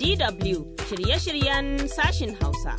DW shirye-shiryen sashin Hausa.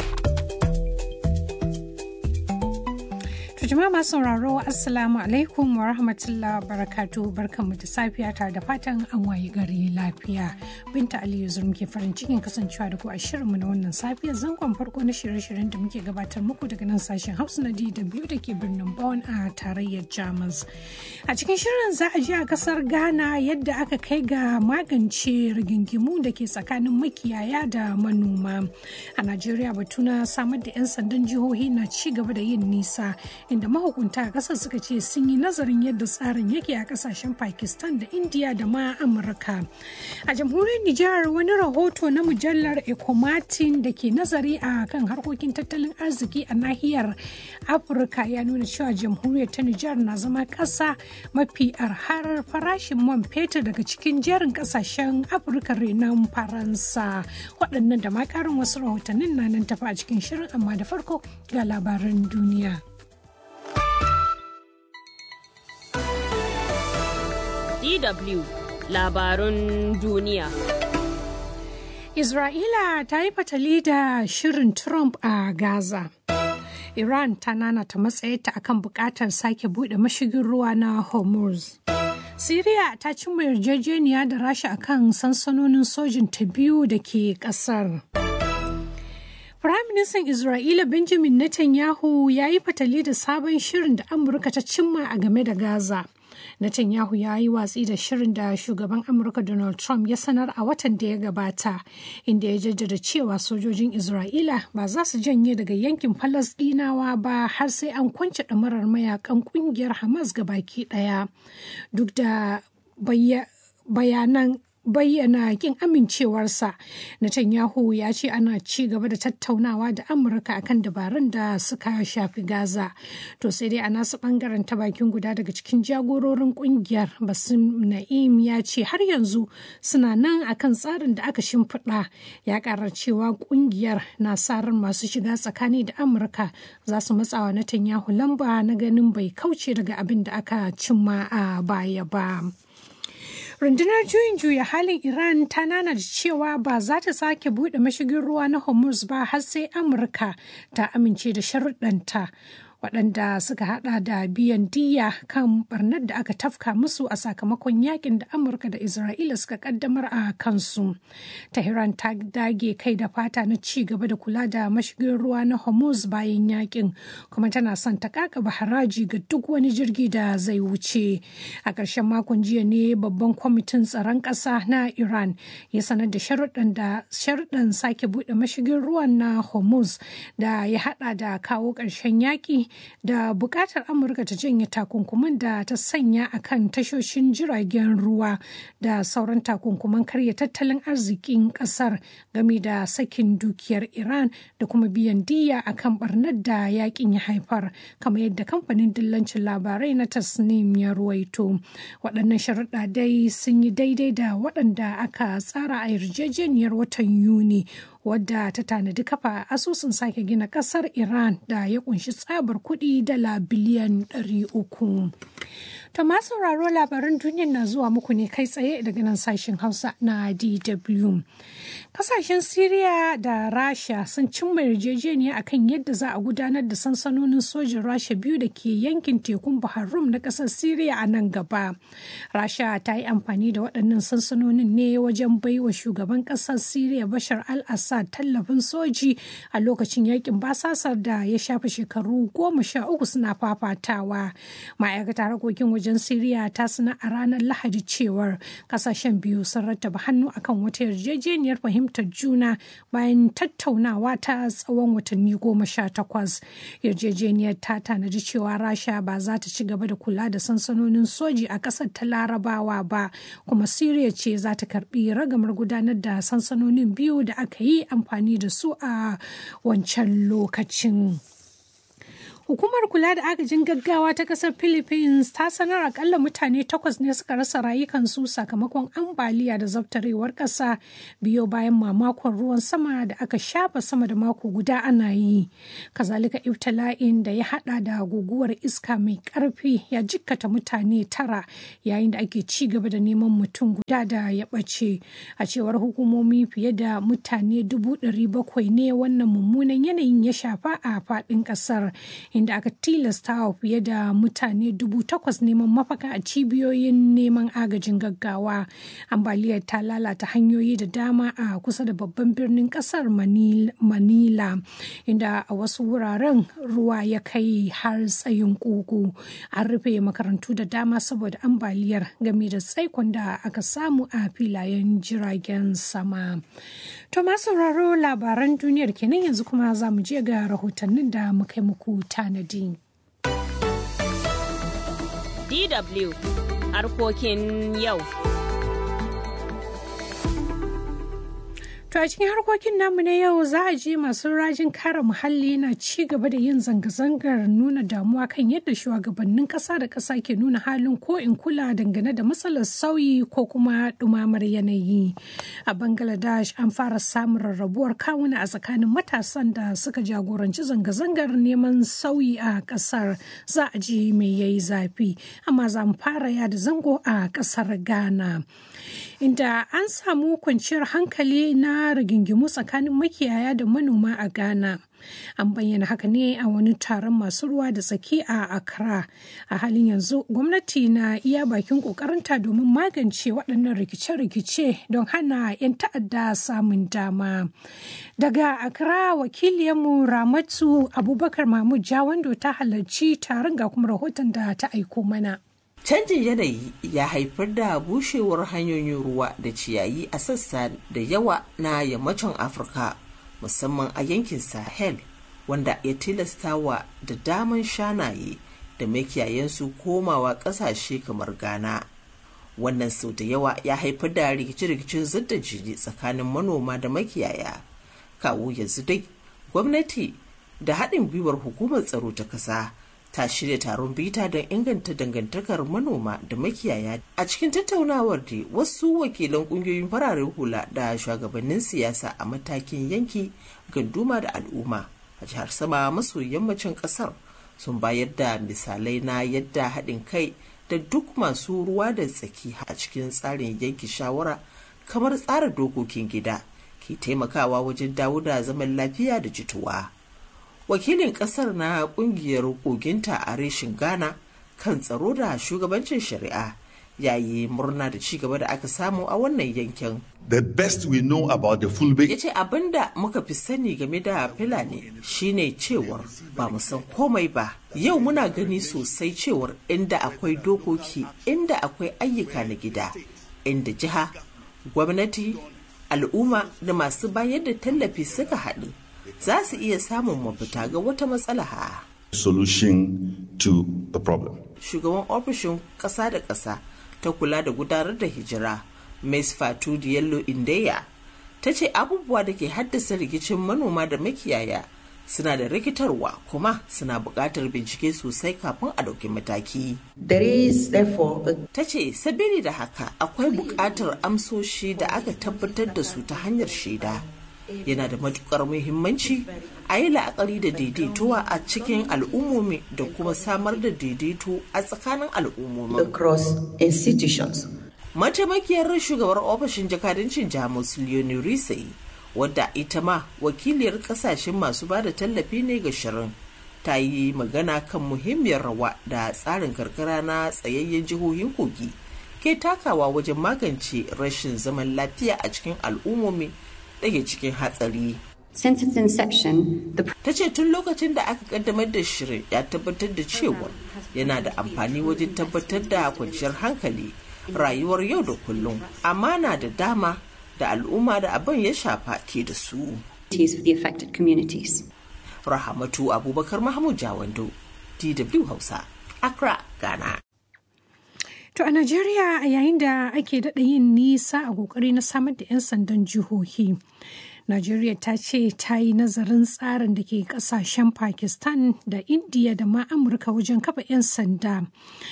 jama'a masu sauraro assalamu alaikum wa rahmatullah barakatu barkanmu da safiya tare da fatan an wayi gari lafiya binta aliyu zur muke farin cikin kasancewa da ku a shirinmu na wannan safiya zangon farko na shirye-shiryen da muke gabatar muku daga nan sashen hausa na dw da ke birnin bonn a tarayyar jamus a cikin shirin za a ji a kasar ghana yadda aka kai ga magance rigingimu da ke tsakanin makiyaya da manoma a najeriya batu na samar da 'yan sandan jihohi na ci gaba da yin nisa inda mahukunta a kasar suka ce sun yi nazarin yadda tsarin yake a kasashen pakistan da india da ma amurka a jamhuriyar nijar wani rahoto na mujallar ecomatin da ke nazari a kan harkokin tattalin arziki a nahiyar afirka ya nuna cewa jamhuriyar ta nijar na zama kasa mafi arharar farashin man fetur daga cikin jerin kasashen afirka renon faransa waɗannan da ma ƙarin wasu rahotannin na nan tafi a cikin shirin amma da farko ga labaran duniya. DW labarun duniya. Isra'ila ta yi fatali da shirin Trump a Gaza. Iran ta nanata matsayarta akan bukatar sake bude mashigin ruwa na Hormuz. Siriya ta cimma yarjejeniya da Rasha akan sansanonin sojin ta biyu da ke kasar. Firaministan Isra'ila Benjamin Netanyahu ya yi fatali da sabon shirin da Amurka ta cimma a game da Gaza. Netanyahu ya yi watsi da shirin da shugaban Amurka Donald Trump ya sanar a watan da ya gabata, inda ya jaddada cewa sojojin Isra'ila ba za su janye daga yankin Falasɗinawa ba har sai an kwance ɗamarar mayakan ƙungiyar Hamas ga baki ɗaya. Duk da bayanan bayyana kin amincewarsa Netanyahu ya ce ana ci gaba da tattaunawa da Amurka akan dabarun da suka shafi Gaza to sai dai a nasu bangaren ta bakin guda daga cikin jagororin kungiyar Basim Na'im ya ce har yanzu suna nan akan tsarin da aka shimfiɗa ya ƙara cewa kungiyar na sa ran masu shiga tsakani da Amurka za su matsawa Netanyahu lamba na ganin bai kauce daga abin da aka cimma a baya ba. rundunar juyin juya halin iran ta nana da cewa ba za ta sake buɗe mashigin ruwa na hormuz ba har sai amurka ta amince da sharuɗanta waɗanda suka hada da biyan diya kan barnar da aka tafka musu a sakamakon yakin da amurka da isra'ila suka kaddamar a kansu tehran ta dage kai da fata na ci gaba da kula da mashigin ruwa na hormuz bayan yakin kuma tana son ta kakaba haraji ga duk wani jirgi da zai wuce a ƙarshen makon jiya ne babban kwamitin tsaron ƙasa na iran ya sanar da sharuɗan sake buɗe mashigin ruwan na hormuz da ya hada da kawo ƙarshen yaƙi da bukatar amurka ta janye takunkuman da ta sanya a kan tashoshin jiragen ruwa da sauran takunkuman karya tattalin arzikin kasar game da sakin dukiyar iran da kuma biyan diya a kan barnar da yakin ya haifar kamar yadda kamfanin dillancin labarai na tasnim ya ruwaito waɗannan sharuɗa dai sun yi daidai da waɗanda aka tsara a yarjejeniyar watan yuni wadda ta tanadi kafa asusun sake gina kasar iran da ya kunshi tsabar kuɗi dala biliyan 300 To ma sauraro labaran duniyar na zuwa muku ne kai tsaye daga nan sashen Hausa na DW. Kasashen Siriya da Rasha sun cimma yarjejeniya akan yadda za a gudanar da sansanonin sojin Rasha biyu da ke yankin tekun Bahar Rum na ƙasar Siriya a nan gaba. Rasha ta yi amfani da waɗannan sansanonin ne wajen baiwa shugaban ƙasar Siriya Bashar al-Assad tallafin soji a lokacin yakin basasar da ya shafe shekaru goma sha uku suna fafatawa. Ma'aikatar harkokin waje wajen Siriya ta sanar a ranar Lahadi cewar kasashen biyu sun rattaba hannu akan wata yarjejeniyar fahimtar juna bayan tattaunawa ta tsawon watanni goma sha takwas. Yarjejeniyar ta tanadi cewa Rasha ba za ta ci gaba da kula da sansanonin soji a ƙasar ta Larabawa ba, kuma Siriya ce za ta karbi ragamar gudanar da sansanonin biyu da aka yi amfani da su a wancan lokacin. Hukumar kula da agajin gaggawa ta kasar Philippines ta sanar akalla mutane takwas ne suka rasa rayukansu sakamakon ambaliya da zabtarewar ƙasa biyo bayan mamakon ruwan sama da aka shafa sama da mako guda ana yi. Kazalika ibtila'in da ya hada da guguwar iska mai ƙarfi ya jikkata mutane tara yayin da ake ci gaba da neman mutum guda da ya ɓace. A cewar hukumomi fiye da mutane dubu ɗari bakwai ne wannan mummunan yanayin ya shafa a faɗin ƙasar. inda aka tilasta wa fiye da mutane dubu takwas neman mafaka a cibiyoyin neman agajin gaggawa ambaliyar ta lalata hanyoyi da dama a kusa da babban birnin kasar manila inda a wasu wuraren ruwa ya kai har tsayin kugu an rufe makarantu da dama saboda ambaliyar game da tsaikon da aka samu a filayen jiragen sama to masu sauraro labaran duniyar kenan yanzu kuma za mu je ga rahotannin da muka yi muku tanadi. DW harkokin yau. To a cikin harkokin namu na yau za a ji masu rajin kare muhalli na ci gaba da yin zanga-zangar nuna damuwa kan yadda shugabannin ƙasa da ƙasa ke nuna halin ko in kula dangane da matsalar sauyi ko kuma ɗumamar yanayi. A Bangladesh an fara samun rarrabuwar kawuna a tsakanin matasan da suka jagoranci zanga-zangar neman sauyi a ƙasar za a ji mai yayi zafi amma za mu fara yada zango a ƙasar Ghana. Inda an samu kwanciyar hankali na rigingimu tsakanin makiyaya da manoma a Ghana. An bayyana haka ne a wani taron masu ruwa da tsaki a Accra. A halin yanzu gwamnati na iya bakin ƙoƙarinta domin magance waɗannan rikice-rikice don hana 'yan ta'adda samun dama. Daga Accra wakiliyarmu Ramatu Abubakar Mahmud Jawando ta halarci taron ga kuma rahoton da ta aiko mana. Canjin yanayi ya haifar da bushewar hanyoyin ruwa da ciyayi a sassa da yawa na yammacin Afirka, musamman a yankin Sahel, wanda ya tilasta wa da daman shanaye da makiyayensu komawa ƙasashe kamar Ghana. Wannan sau da yawa ya haifar da rikice-rikicin zidda jini tsakanin manoma da makiyaya. Kawo yanzu dai, gwamnati da haɗin gwiwar hukumar tsaro ta ƙasa. ta shirya taron bita don inganta dangantakar manoma da makiyaya a cikin tattaunawar da wasu wakilan kungiyoyin fararen hula da shugabannin siyasa a matakin yanki ganduma da al'umma a jihar sama maso yammacin kasar sun bayar da misalai na yadda haɗin kai da duk masu ruwa da tsaki a cikin tsarin yanki shawara kamar tsara dokokin gida ke taimakawa wajen dawo da zaman lafiya da jituwa. wakilin kasar na kungiyar koginta a reshin ghana kan tsaro da shugabancin shari'a yayi murna da ci gaba da aka samu a wannan yankin the best we know about the fulbe ya ce abinda muka fi sani game da fulani shine cewar ba mu san komai ba yau muna gani sosai cewar inda akwai dokoki inda akwai ayyuka na gida inda jiha gwamnati al'umma da masu bayar da tallafi suka haɗu za su iya samun mafita ga wata matsala ha. solution to the problem. Shugaban ofishin ƙasa da ƙasa ta kula da gudanar da hijira, Ms. Fatu Diallo Indeya, ta ce abubuwa da ke haddasa rikicin manoma da makiyaya suna da rikitarwa kuma suna buƙatar bincike sosai kafin a ɗauki mataki. Ta ce sabili da haka akwai buƙatar amsoshi da aka tabbatar da su ta hanyar shaida. yana da matukar muhimmanci a yi la'akari da daidaituwa a cikin al'ummomi da kuma samar da daidaito a tsakanin al'ummomi. Mataimakiyar shugabar ofishin jakadancin Jamus Leonie Risey wadda ita ma wakiliyar kasashen masu ba da tallafi ne ga shirin ta yi magana kan muhimmiyar rawa da tsarin karkara na tsayayyen jihohin kogi ke takawa wajen magance rashin zaman lafiya a cikin al'ummomi ɗage cikin hatsari. Since its inception, the Ta ce tun lokacin da aka kaddamar da shirin ya tabbatar da cewa yana da amfani wajen tabbatar da kwanciyar hankali rayuwar yau da kullum amana da dama da al'umma da abin ya shafa ke da su. opportunities for the affected communities. Rahamatu Abubakar Mahmud Jawando, DW Hausa, Accra, Ghana. To a Najeriya a yayin da ake daɗa yin nisa a ƙoƙari na samar da 'yan sandan jihohi. Najeriya ta ce ta yi nazarin tsarin da ke kasashen Pakistan da India da ma Amurka wajen kafa 'yan sanda.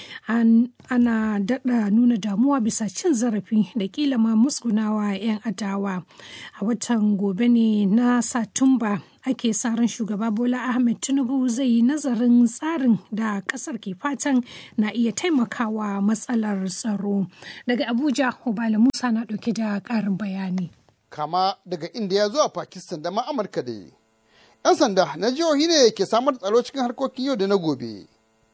ana daɗa nuna damuwa bisa cin zarafi da kila ma musgunawa 'yan adawa. A watan gobe ne na Satumba ake sa ran shugaba Bola Ahmed Tinubu zai yi nazarin tsarin da kasar ke fatan na iya taimakawa matsalar tsaro. Daga Abuja, Hubala Musa na ɗauke da ƙarin bayani. Kama daga Indiya zuwa Pakistan da ma Amurka da yi. 'Yan sanda na jihohi ne ke samar da tsaro cikin harkokin yau da na gobe.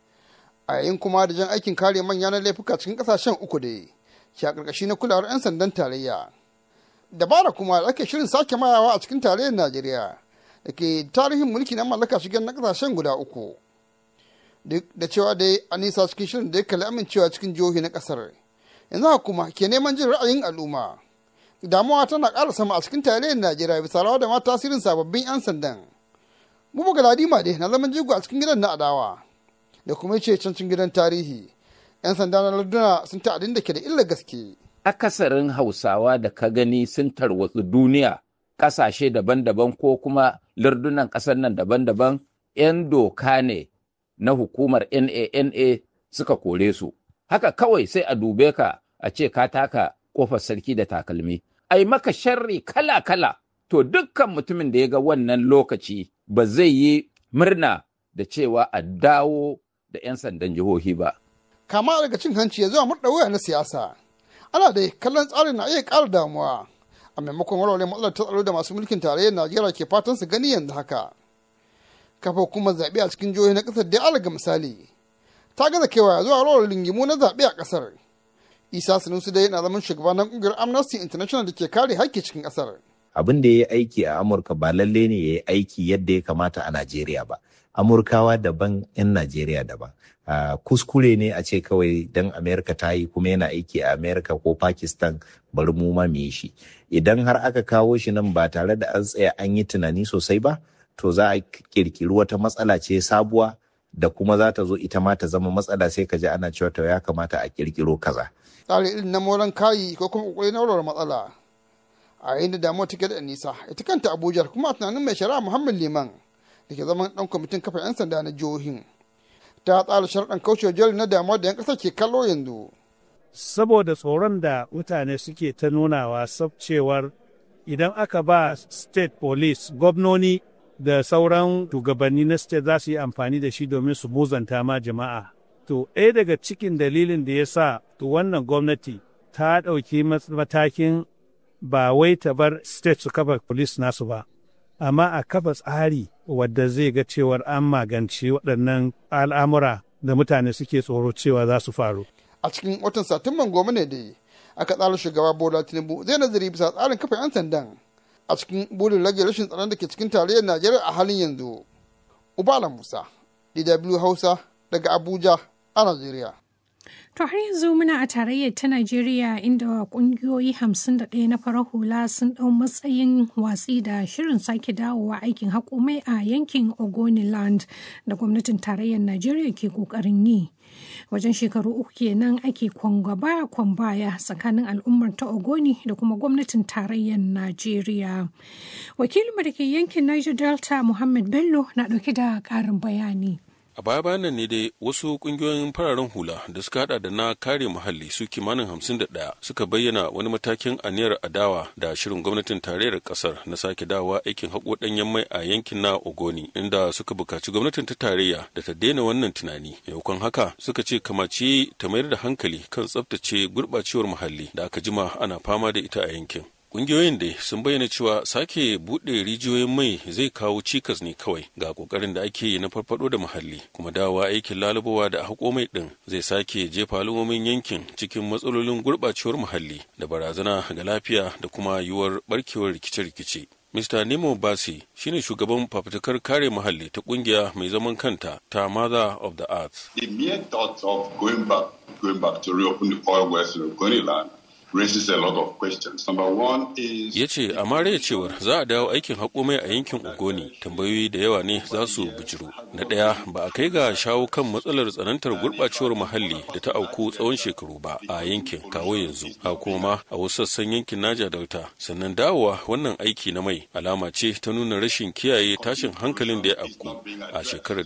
A yayin kuma da jan aikin kare manya na laifuka cikin ƙasashen uku da ke a ƙarƙashi na kulawar 'yan sandan tarayya. Dabara kuma da ake shirin sake mayawa a cikin tarayyar Najeriya. da ke tarihin mulki na mallaka shigar na kasashen guda uku duk da cewa dai a nisa cikin shirin da ya kalli amincewa cikin jihohi na kasar yanzu haka kuma ke neman jin ra'ayin al'umma damuwa tana ƙara sama a cikin tarayyar najeriya bisa rawa da ma tasirin sababbin 'yan sandan bubu galadima dai na zaman jigo a cikin gidan na adawa da kuma ce cancin gidan tarihi 'yan sanda na larduna sun ta'adin da ke da illa gaske akasarin hausawa da ka gani sun tarwatsu duniya ƙasashe daban-daban ko kuma lardunan ƙasar nan daban-daban 'yan doka ne na hukumar NANA suka kore su. Haka kawai sai a dube ka a ce ka taka ƙofar sarki da takalmi. Ai maka sharri kala-kala, to dukkan mutumin da ya ga wannan lokaci ba zai yi murna da cewa a dawo da 'yan sandan jihohi ba. Kama daga cin hanci ya zuwa murɗa waya na siyasa. Ana dai kallon tsarin na iya ƙara damuwa. a maimakon warware matsalar ta tsaro da masu mulkin tarayyar najeriya ke fatan su gani yanzu haka kafa hukumar zaɓe a cikin jihohi na ƙasar da alaga misali ta gaza kewa zuwa rawar lingimu na zaɓe a ƙasar isa sanusi dai na zaman shugaba na ƙungiyar amnesty international da ke kare haƙƙi cikin ƙasar abin da ya yi aiki a amurka ba lalle ne ya yi aiki yadda ya kamata a najeriya ba amurkawa daban 'yan najeriya daban Uh, kuskure ne a ce kawai dan amerika ta yi kuma yana aiki a amerika ko pakistan bari mu ma mu yi shi idan har aka kawo shi nan ba tare da an tsaya an yi tunani sosai ba to za a kirkiri wata matsala ce sabuwa da kuma za ta zo ita ma ta zama matsala sai ka ji ana cewa to ya kamata a kirkiro kaza tsari irin na moran kayi ko kuma kokari na warware matsala a yayin da damuwa take da nisa ita kanta abuja kuma a tunanin mai shari'a muhammad liman da ke zaman dan kwamitin kafa 'yan sanda na jihohin ta tsara sharɗan kaucewa jari na damuwa da 'yan ƙasa ke kallo yanzu. Saboda tsoron da mutane suke ta nunawa cewar idan aka ba state police gwamnoni da sauran shugabanni na state za su yi amfani da shi domin su muzanta ma jama'a. To, ɗaya daga cikin dalilin da ya sa wannan gwamnati ta ɗauki matakin ba wai ta bar state su kafa police nasu ba, amma a kafa tsari wadda zai ga cewar an magance waɗannan al'amura da mutane suke tsoro cewa za su faru. A cikin watan Satumban goma ne dai aka tsara shugaba Bola Tinubu zai nazari bisa tsarin kafa 'yan sandan a cikin burin rage rashin tsaron da ke cikin tarayyar Najeriya a halin yanzu. Ubala Musa, DW Hausa daga Abuja a Najeriya. To har yanzu muna a tarayyar ta Najeriya inda kungiyoyi 51 na farar hula sun ɗau matsayin watsi da shirin sake dawowa aikin hakomai a yankin Ogoniland da gwamnatin tarayyar Najeriya ke ƙoƙarin yi. Wajen shekaru uku kenan ake kwangaba kwambaya tsakanin al'ummar ta Ogoni da kuma gwamnatin tarayyar Najeriya. Wakilinmu da ke yankin Niger Delta Muhammad Bello na ɗauke da ƙarin bayani. a baya bayan nan ne dai wasu kungiyoyin fararen hula da suka hada da na kare muhalli su kimanin hamsin da ɗaya suka bayyana wani matakin aniyar adawa da shirin gwamnatin tarayyar kasar na sake dawowa aikin haƙo ɗanyen mai a yankin na ogoni inda suka buƙaci gwamnatin ta tarayya da ta daina wannan tunani maimakon haka suka ce kamace ta mayar da hankali kan tsabtace gurɓacewar muhalli da aka jima ana fama da ita a yankin Ƙungiyoyin dai sun bayyana cewa sake buɗe rijiyoyin mai zai kawo cikas ne kawai ga ƙoƙarin da ake yi na farfaɗo da muhalli kuma dawowa aikin lalubawa da haƙo mai ɗin zai sake jefa al'ummomin yankin cikin matsalolin gurɓacewar muhalli da barazana ga lafiya da kuma yiwuwar ɓarkewar rikice-rikice. Mr. Nemo Basi shine shugaban fafutukar kare muhalli ta kungiya mai zaman kanta ta Mother of the Earth. The mere thought of going back, going back to reopen the oil wells in Ogoniland raises a lot of questions. Number one is ya ce a mariya cewar za a dawo aikin haƙo mai a yankin ogoni tambayoyi da yawa ne za su bijiru na ɗaya ba a kai ga shawo kan matsalar tsanantar gurɓacewar muhalli da ta auku tsawon shekaru ba a yankin kawo yanzu a kuma a wasu sassan yankin naja delta sannan dawowa wannan aiki na mai alama ce ta nuna rashin kiyaye tashin hankalin da ya afku a shekarar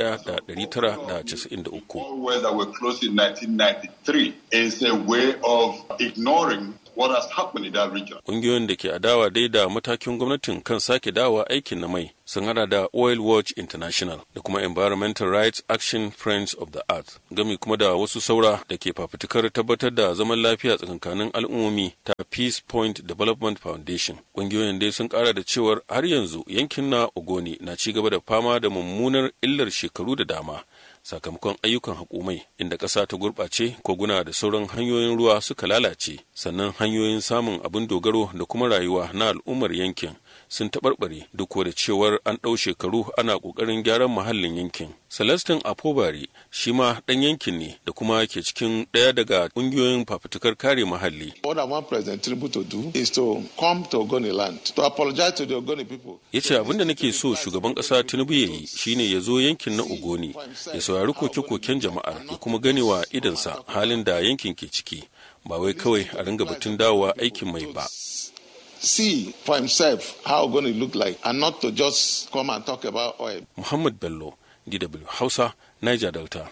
1993 wells that were closed in 1993 is a way of ignoring what has happened in that region. Ƙungiyoyin da ke adawa dai da matakin gwamnatin kan sake dawa aikin na mai sun hada da Oil Watch International da kuma Environmental Rights Action Friends of the Earth, gami kuma da wasu saura da ke fafutukar tabbatar da zaman lafiya tsakankanin al'ummomi ta Peace Point Development Foundation. Ƙungiyoyin dai sun kara da cewar har yanzu yankin na Ogoni na ci gaba da fama da mummunar illar shekaru da dama. sakamakon ayyukan haƙumai inda ƙasa ta gurɓace koguna da sauran hanyoyin ruwa suka lalace sannan hanyoyin samun abin dogaro da kuma rayuwa na al'ummar yankin sun taɓarɓare duk da cewar an ɗau shekaru ana ƙoƙarin gyaran muhallin yankin celestin apobari shi ma ɗan yankin ne da kuma ke cikin ɗaya daga ƙungiyoyin fafutukar kare muhalli What I want President Tinubu to do is to come to Ogoni land, to apologize to the Ogoni people. ya ce abin da nake so shugaban ƙasa tinubu ya yi shine ya zo yankin na ogoni ya saurari koke-koken jama'ar ya kuma ganewa idansa halin da yankin ke ciki ba wai kawai a ringa batun dawowa aikin mai ba See for himself how Ogoni look like and not to just come and talk about oil. muhammad bello dw hausa niger delta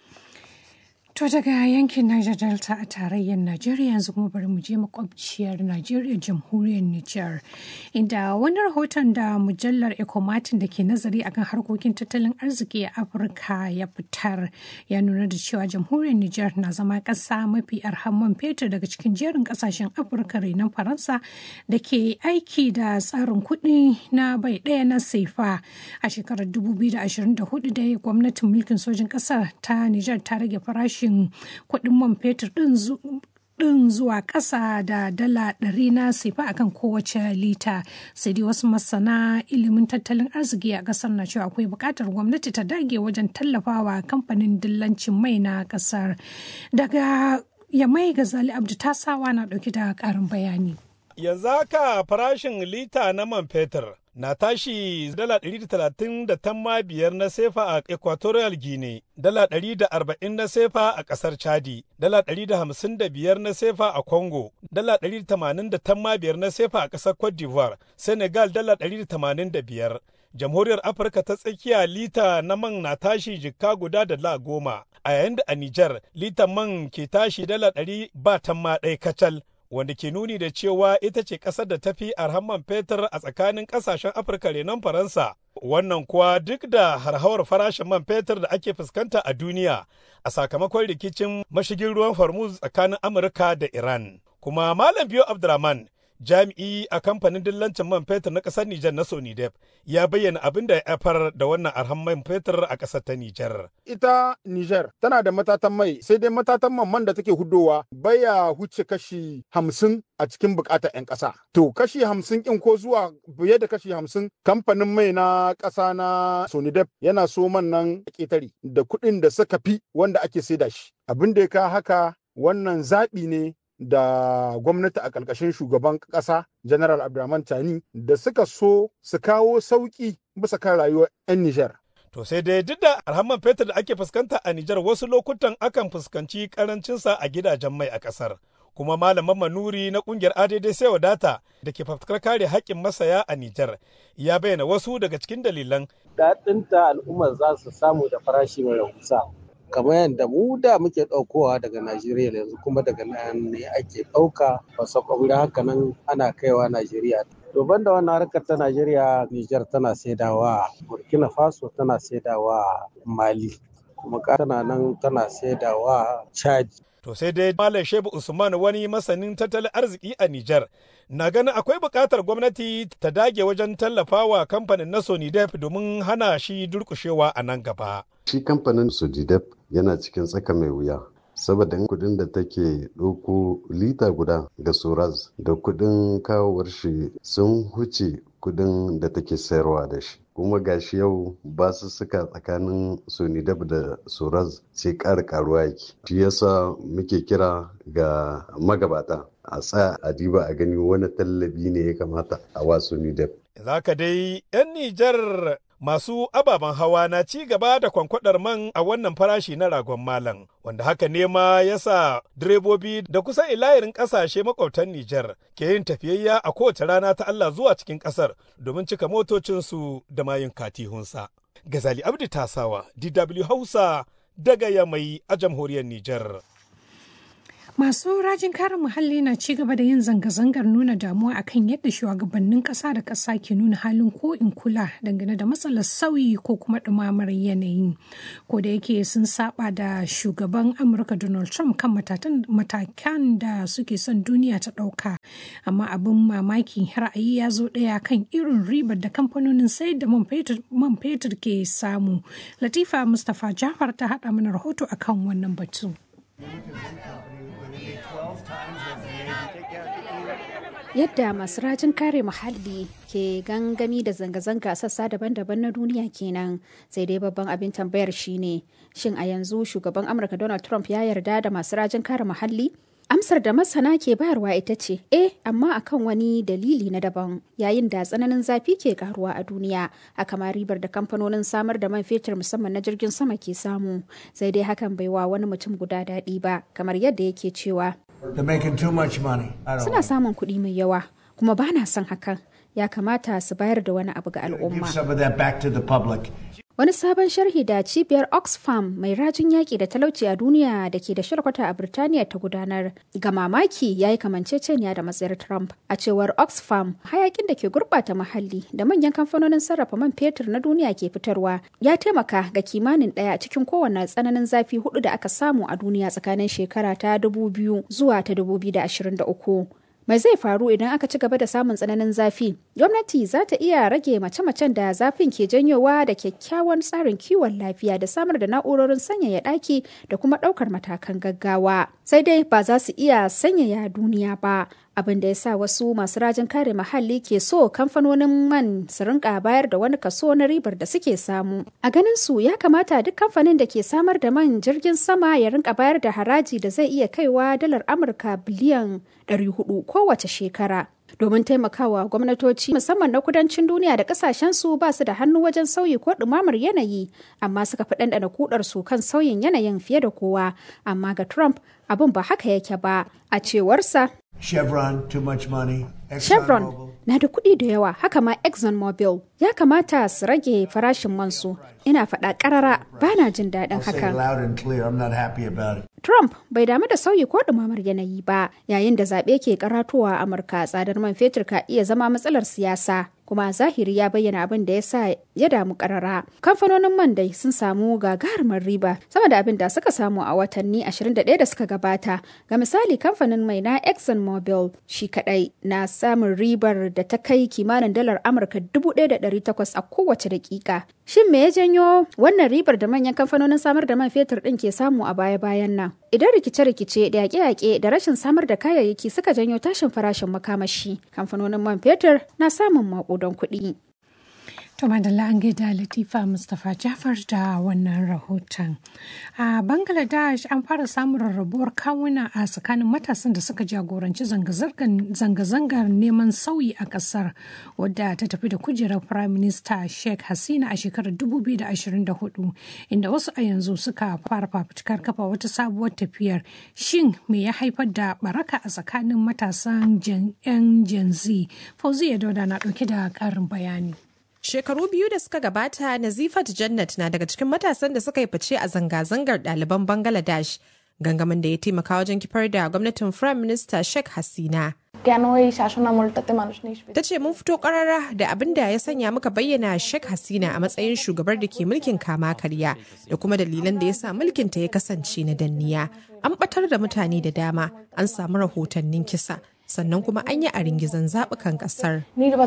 To daga yankin Niger Delta a tarayyar Najeriya yanzu kuma bari mu je makwabciyar Najeriya jamhuriyar Nijar inda wani rahoton da mujallar Ecomatin da ke nazari akan harkokin tattalin arziki a Afirka ya fitar ya nuna da cewa jamhuriyar Nijar na zama ƙasa mafi arhan man fetur daga cikin jerin ƙasashen Afirka renon Faransa da ke aiki da tsarin kuɗi na bai ɗaya na sefa a shekarar 2024 da gwamnatin mulkin sojin ƙasar ta Nijar ta rage farashin farashin kuɗin man fetur ɗin zuwa ƙasa da dala ɗari na sefa akan kowace lita sai dai wasu masana ilimin tattalin arziki a ƙasar na cewa akwai buƙatar gwamnati ta dage wajen tallafawa kamfanin dillancin mai na ƙasar daga yamai gazali abdu tasawa na ɗauki da ƙarin bayani yanzu haka farashin lita na man fetur na tashi dala ɗari da talatin da tamma biyar na sefa a equatorial guinea dala ɗari da arba'in na sefa a ƙasar chadi dala ɗari da hamsin da biyar na sefa a congo dala ɗari da tamanin da tamma biyar na sefa a ƙasar cote d'ivoire senegal dala ɗari da tamanin da biyar jamhuriyar afirka ta tsakiya lita na man na tashi jikka guda da la goma a yayin da a nijar litan man ke tashi dala ɗari ba tamma ɗaya kacal wanda ke nuni da cewa ita ce ƙasar da ta fi arhamman fetur a tsakanin ƙasashen afirka renon faransa wannan kuwa duk da harhawar farashin man fetur da ake fuskanta a duniya a sakamakon rikicin mashigin ruwan hormuz tsakanin amurka da iran kuma malam biyo abdurrahman jami'i a kamfanin dillancin man fetur na ƙasar Nijar na Sonidep ya bayyana abin da ya haifar da wannan arhan man fetur a ƙasar ta Nijar. Ita Nijar tana da matatan mai sai dai matatan man man da take hudowa baya huce kashi hamsin a cikin bukatar 'yan ƙasa. To kashi hamsin in ko zuwa fiye da kashi hamsin kamfanin mai na ƙasa na Sonidep yana so man nan ƙetare da kuɗin da suka fi wanda ake saida shi. Abin da ya ka haka wannan zaɓi ne da gwamnati a ƙarƙashin shugaban ƙasa general abdulrahman tani da suka so su kawo sauƙi bisa kan rayuwar 'yan nijar To sai dai duk da alhamman fetur da ake fuskanta a Nijar wasu lokutan akan fuskanci karancinsa a gidajen mai a ƙasar. Kuma malaman manuri na ƙungiyar ADD sai wadata da ke fafutukar kare haƙƙin masaya a Nijar ya bayyana wasu daga cikin dalilan. Daɗinta al'ummar za su samu da farashi mai rahusa. kamar yadda mu da muke ɗaukowa daga Najeriya yanzu kuma daga nan ne ake ɗauka wasu ƙwauri haka nan ana kaiwa Najeriya. To da wannan harkar ta Najeriya, Nijar tana saidawa, Burkina Faso tana saidawa Mali, kuma tana nan tana saidawa Chad. To sai dai Malam Shehu Usman wani masanin tattalin arziki a Nijar na ganin akwai buƙatar gwamnati ta dage wajen tallafawa kamfanin na Sonidep domin hana shi durƙushewa a nan gaba. Shi kamfanin Sonidep yana cikin tsaka mai wuya. saboda kudin da take ɗauko lita guda ga soraz da kudin kawowar shi sun huce kudin da take sayarwa da shi kuma gashi yau ba su suka tsakanin sonidab da soraz sai ƙara karuwa yake shi yasa muke kira ga magabata a tsaya a diba a gani wani tallabi ne ya kamata a wasu nidep Za ka dai 'yan Nijar masu ababen hawa na ci gaba da kwankwadar man a wannan farashi na ragon malam wanda haka ne ma ya sa direbobi da kusan ilayirin kasashe makwabtan Nijar ke yin tafiyayya a kowace rana ta Allah zuwa cikin kasar domin cika motocinsu da mayun katihunsa. Gazali Abdi Tasawa, DW Hausa daga Yamai a jamhuriyar Nijar. Masu rajin kare muhalli na ci gaba da yin zanga-zangar nuna damuwa akan yadda shugabannin ƙasa da ƙasa ke nuna halin ko in kula dangane da matsalar sauyi ko kuma ɗumamar yanayi. Ko da yake sun saba da shugaban Amurka Donald Trump kan matakan da suke son duniya ta ɗauka. Amma abin mamaki ra'ayi ya zo ɗaya kan irin ribar da kamfanonin sayar da man fetur ke samu. Latifa Mustapha Jafar ta haɗa mana rahoto akan wannan batu. Yadda masu rajin kare muhalli ke gangami da zanga-zanga sassa daban-daban na duniya kenan sai dai babban abin tambayar shine shin a yanzu shugaban Amurka Donald Trump ya yarda da masu rajin kare muhalli? Amsar da masana ke bayarwa ita ce, eh, amma akan wani dalili na daban yayin da tsananin zafi ke karuwa a duniya, haka ma ribar da kamfanonin samar da man fetur musamman na jirgin sama ke samu, sai dai hakan bai wa wani mutum guda daɗi ba, kamar yadda yake cewa. Suna samun kuɗi mai yawa, kuma ba na son hakan. Ya kamata su bayar da wani abu ga al'umma. Wani sabon sharhi da cibiyar Oxfam mai rajin yaƙi da talauci a duniya da ke da shirkwata a Birtaniya ta gudanar ga mamaki ya yi kamanceceniya da matsayar Trump. A cewar Oxfam, hayakin da ke gurɓata muhalli da manyan kamfanonin sarrafa man fetur na duniya ke fitarwa ya taimaka ga kimanin ɗaya cikin kowane tsananin zafi hudu da aka samu a duniya tsakanin shekara ta 2000 zuwa ta 2023. mai zai faru idan aka ci gaba da samun tsananin zafi gwamnati za ta iya rage mace-macen da zafin ke janyowa da kyakkyawan tsarin kiwon lafiya da samar da na'urorin sanyaya ɗaki da kuma ɗaukar matakan gaggawa sai dai ba za su iya sanyaya duniya ba abin da ya sa wasu masu rajin kare muhalli ke so kamfanonin man su rinka bayar da wani kaso na ribar da suke samu a ganin su ya kamata duk kamfanin da ke samar da man jirgin sama ya rinka bayar da haraji da zai iya kaiwa dalar amurka biliyan 400 kowace shekara domin taimakawa gwamnatoci musamman na kudancin duniya da kasashen su ba su da hannu wajen sauyi ko ɗumamar yanayi amma suka fi ɗanɗana kudar su kan sauyin yanayin fiye da kowa amma ga trump abin ba haka yake ba a cewarsa Chevron, too much money. Chevron na da kuɗi da yawa haka ma ExxonMobil ya kamata su rage farashin mansu ina faɗa ƙarara ba na jin daɗin hakan. Trump bai damu da sauyi ko ɗumamar yanayi ba yayin da zaɓe ke karatowa a Amurka tsadar man fetur ka iya zama matsalar siyasa kuma zahiri ya bayyana abin da ya sa ya damu karara. Kamfanonin man dai sun samu gagarumar riba sama da abin da suka samu a watanni 21 da suka gabata. Ga misali kamfanin mai na ExxonMobil shi kadai na samun ribar da ta kai kimanin dalar Amurka 1,800 a kowace dakika. Shin me ya janyo wannan ribar da manyan kamfanonin samar da man fetur ɗin ke samu a baya-bayan nan? Idan rikice-rikice da yaƙe-yaƙe da rashin samar da kayayyaki suka janyo tashin farashin makamashi, kamfanonin man fetur na samun maƙudan kuɗi. To madalla an gaida Latifa Mustapha Jafar da wannan rahoton. A Bangladesh an fara samun rarrabuwar kawuna a tsakanin matasan da suka jagoranci zanga-zangar neman sauyi a kasar wadda ta tafi da kujerar Prime Minister Sheikh Hasina a shekarar 2024 inda wasu a yanzu suka fara fafutukar kafa wata sabuwar tafiyar. Shin me ya haifar da baraka a tsakanin matasan 'yan Gen Z? Fauziya Dauda na ɗauke da ƙarin bayani. Shekaru biyu da suka gabata, Nazifat Jannat na daga cikin matasan da suka yi fice a zanga-zangar ɗaliban Bangladesh, gangamin da ya taimaka wajen kifar da gwamnatin Prime Minister Sheikh Hasina. Ta ce mun fito karara da abin da ya sanya muka bayyana Sheikh Hasina a matsayin shugabar da ke mulkin kama karya da kuma dalilan da ya sa mulkinta ya kasance na danniya. An batar da mutane da dama, an samu rahotannin kisa, sannan kuma an yi a ringizan zaɓukan ƙasar.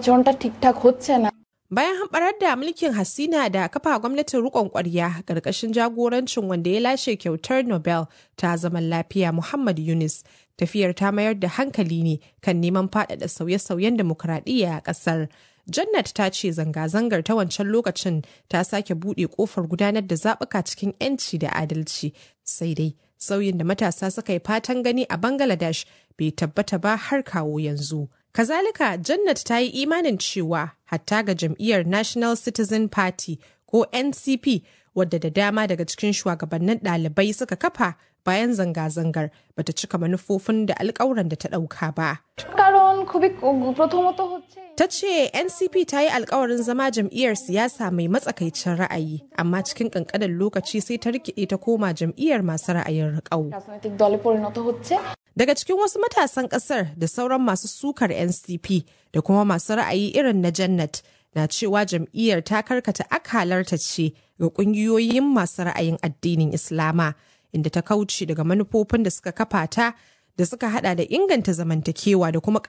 Bayan hamɓarar da mulkin Hasina da kafa gwamnatin rikon ƙwarya ƙarƙashin jagorancin wanda ya lashe kyautar Nobel ta zaman lafiya Muhammad Yunus, tafiyar ta mayar da hankali ne kan neman faɗaɗa sauye-sauyen demokuraɗiyya a ƙasar. Jannat ta ce zanga-zangar ta wancan lokacin ta sake buɗe ƙofar gudanar da zaɓuka cikin 'yanci da adalci, sai dai sauyin da matasa suka yi fatan gani a Bangladesh bai tabbata ba har kawo yanzu. Kazalika, Jannat ta yi imanin cewa hatta ga jam'iyyar National Citizen Party ko NCP wadda da dama daga cikin shugabannin ɗalibai suka kafa bayan zanga-zangar bata cika manufofin da alkawuran da ta ɗauka ba. কারণ খুবই প্রথমত হচ্ছে Ta ce NCP ta yi alkawarin zama jam'iyyar siyasa mai matsakaicin ra'ayi, amma cikin ƙanƙanin lokaci sai ta rikide ta koma jam'iyyar masu ra'ayin riƙau. রাজনৈতিক দলে পরিণত হচ্ছে Daga cikin wasu matasan ƙasar da sauran masu sukar NCP da kuma masu ra'ayi irin na Jannat na cewa jam'iyyar ta karkata akalarta ce ga ƙungiyoyin masu ra'ayin addinin Islama, inda ta kauce daga manufofin da suka kafa ta da suka hada da inganta zamantakewa da kuma